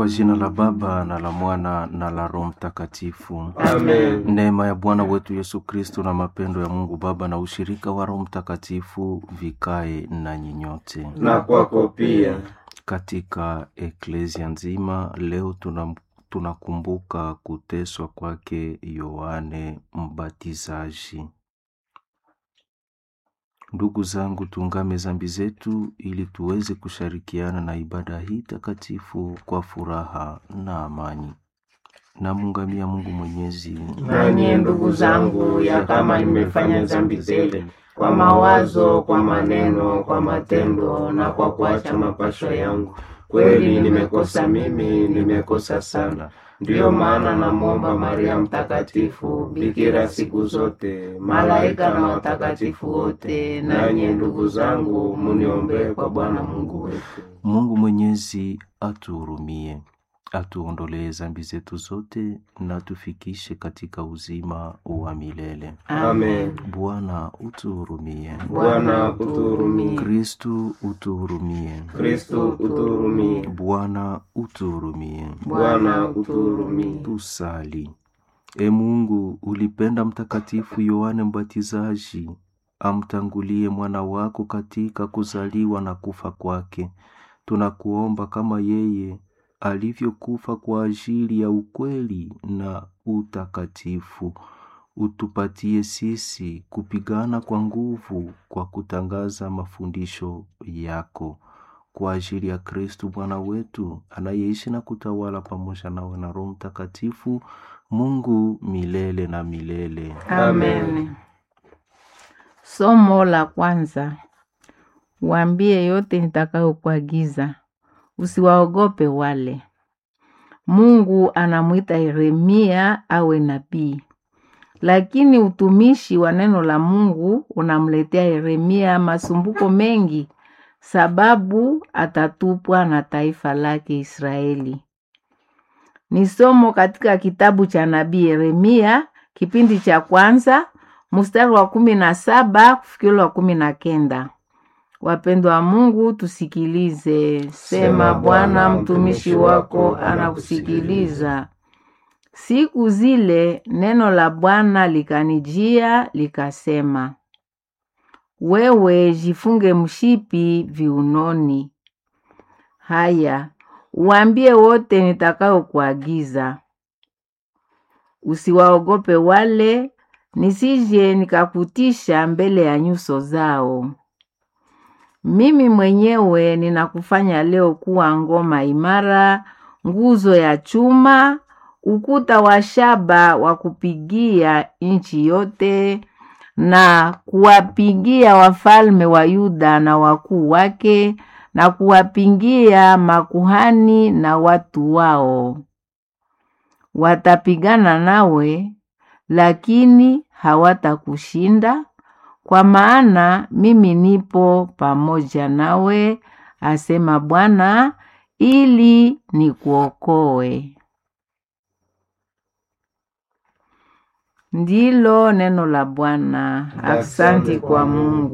Kwa jina la Baba na la Mwana na la Roho Mtakatifu. Amen. Neema ya Bwana wetu Yesu Kristo na mapendo ya Mungu Baba na ushirika wa Roho Mtakatifu vikae nanyi nyote. Na kwako pia. Katika eklesia nzima leo tuna tunakumbuka kuteswa kwake Yohane Mbatizaji. Ndugu zangu, tuungame zambi zetu ili tuweze kushirikiana na ibada hii takatifu kwa furaha na amani. Namuungamia Mungu Mwenyezi, Nanyi ndugu zangu, ya kama nimefanya dhambi tele kwa mawazo, kwa maneno, kwa matendo na kwa kuacha mapasho yangu, kweli nimekosa mimi, nimekosa sana. Ndiyo maana namwomba Maria Mtakatifu, bikira siku zote, malaika na watakatifu wote, nanyi ndugu zangu, muniombee kwa Bwana Mungu wetu. Mungu Mwenyezi atuhurumie, atuondolee zambi zetu zote na tufikishe katika uzima wa milele. Amen. Bwana utuhurumie. Bwana utuhurumie. Kristu utuhurumie. Kristu utuhurumie. Bwana utuhurumie. Bwana utuhurumie. Tusali. E Mungu, ulipenda Mtakatifu Yohane Mbatizaji amtangulie mwana wako katika kuzaliwa na kufa kwake. Tunakuomba kama yeye alivyokufa kwa ajili ya ukweli na utakatifu, utupatie sisi kupigana kwa nguvu kwa kutangaza mafundisho yako kwa ajili ya Kristu Bwana wetu anayeishi na kutawala pamoja nawe na Roho Mtakatifu, Mungu milele na milele. Amen. Somo la kwanza. Waambie yote nitakayokuagiza, usiwaogope wale. Mungu anamwita Yeremia awe nabii, lakini utumishi wa neno la Mungu unamletea Yeremia masumbuko mengi, sababu atatupwa na taifa lake Israeli. Ni somo katika kitabu cha nabii Yeremia kipindi cha kwanza mstari wa kumi na saba kufikiri wa kumi na kenda. Wapendwa wa Mungu, tusikilize. Sema Bwana, mtumishi wako anakusikiliza. Siku zile neno la Bwana likanijia likasema, wewe jifunge mshipi viunoni. Haya, uambie wote nitakayokuagiza, usiwaogope wale, nisije nikakutisha mbele ya nyuso zao. Mimi mwenyewe ninakufanya leo kuwa ngoma imara, nguzo ya chuma, ukuta wa shaba wa kupigia nchi yote, na kuwapigia wafalme wa Yuda na wakuu wake, na kuwapingia makuhani na watu wao. Watapigana nawe, lakini hawatakushinda, kwa maana mimi nipo pamoja nawe, asema Bwana, ili nikuokoe. Ndilo neno la Bwana. Asante kwa Mungu.